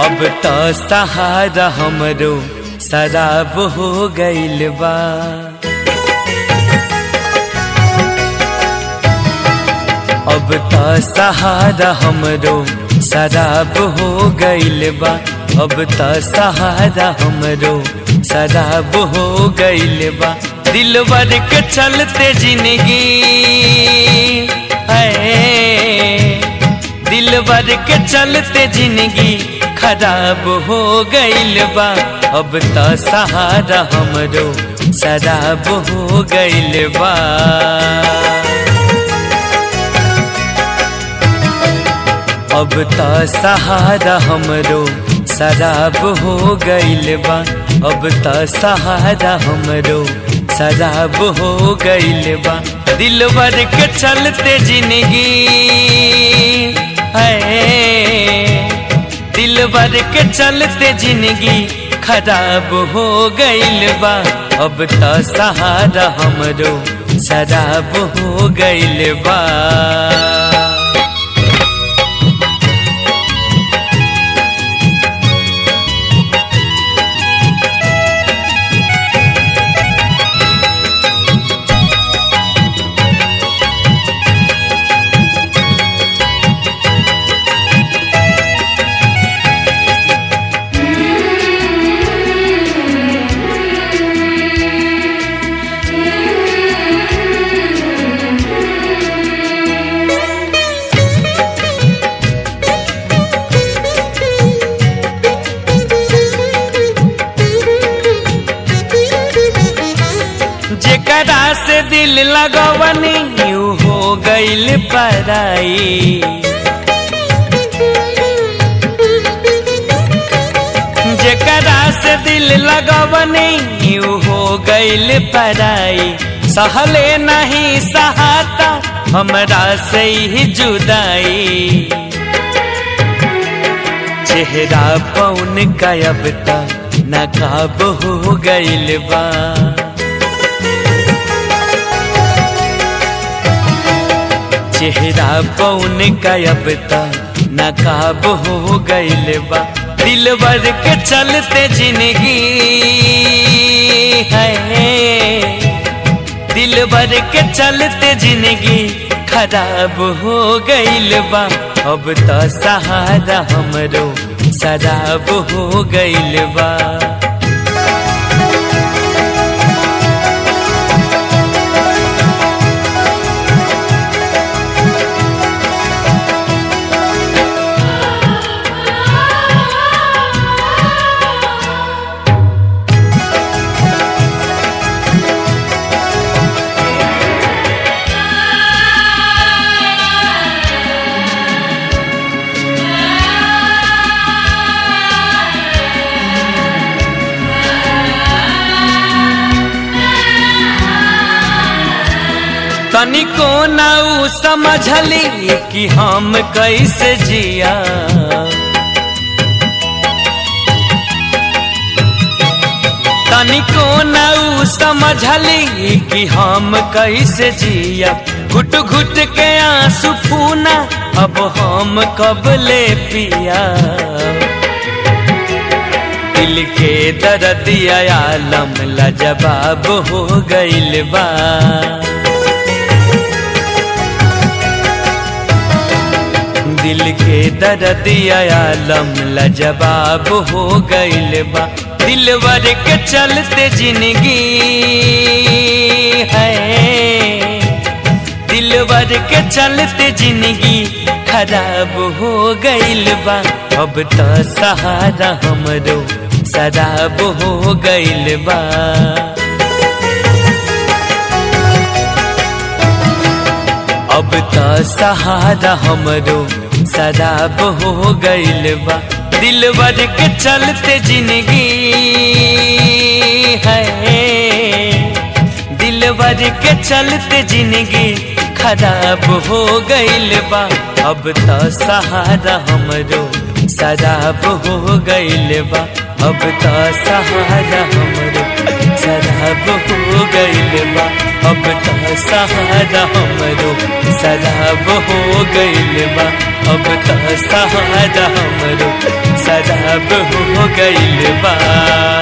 अब त सहारा हमरो शराब हो गइल बा अब त सहारा हमरो शराब हो गइल बा अब त सहारा हमरो शराब हो गइल बा दिलवर के चलते जिंदगी है दिलवर के चलते जिंदगी खराब हो गइल बा अब त सहारा हमरो शराब हो गइल बा अब त सहारा हमरो शराब हो गइल बा अब त सहारा हमरो शराब हो गइल बा दिलवर के चलते जिंदगी है दिलवर के चलते जिंदगी खराब हो गइल बा अब त सहारा हमरो शराब हो गइल बा जेकरा से दिल लगवनी यू हो गइल पराई जेकरा से दिल लगवनी यू हो गइल पराई सहले नहीं सहाता हमरा से ही जुदाई चेहरा पौन गायब तक नकाब हो गइल बा चेहरा पौन गायब तक नकाब हो गइल बा दिलवर के चलते जिंदगी है दिलवर के चलते जिंदगी खराब हो गइल बा अब त सहारा हमरो शराब हो गइल बा तनिको ना उ समझली कि हम कैसे जिया तनिको ना उ समझली कि हम कैसे जिया घुट घुट के आंसू फूना अब हम कब ले पिया दिल के दर्द आलम लाजवाब हो गइल बा दिल के दर्द आलम लाजवाब हो गइल बा दिलवर के चलते जिंदगी है दिलवर के चलते जिंदगी खराब हो गइल बा अब त सहारा हमरो शराब हो गइल बा अब त सहारा हमरो शराब हो गइल बा दिलवर के चलते जिंदगी है दिलवर के चलते जिंदगी खराब हो गइल बा अब त सहारा हमरो शराब हो गइल बा अब त सहारा हमरो शराब शराब हो गइल बा अब त सहारा हमरो शराब हो गइल बा अब त सहारा हमरो शराब हो गइल बा